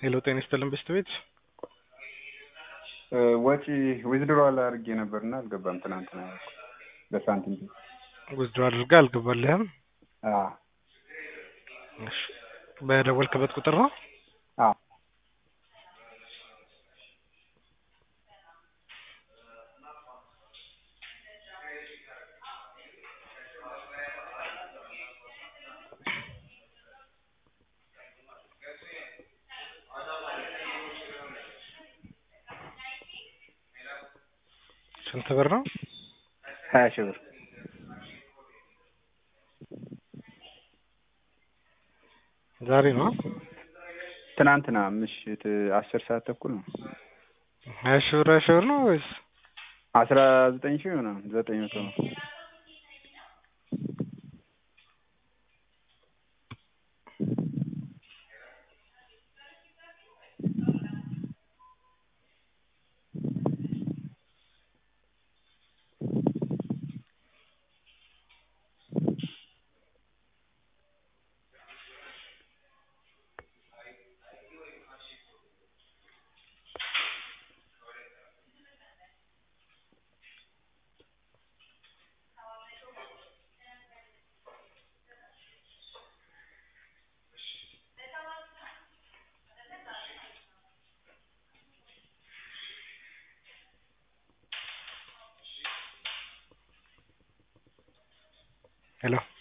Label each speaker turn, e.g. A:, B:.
A: ሄሎ ጤና ይስጥልን በስት ቤት
B: ወጪ ዊዝድሮዋል አድርጌ ነበርና አልገባም። ትናንትና በሳንቲም
A: ውዝድሮ አድርጋ አልገባልህም?
B: አዎ
A: እሺ በደወልክበት ቁጥር ነው?
B: አዎ
A: ስንት ብር ነው?
B: ሀያ ሺህ ብር
A: ዛሬ ነው?
B: ትናንትና ምሽት አስር ሰዓት ተኩል ነው።
A: ሀያ ሺህ ብር ሀያ ሺህ ብር ነው ወይስ
B: አስራ ዘጠኝ ሺህ ምናምን ዘጠኝ መቶ ነው።
A: ሄሎ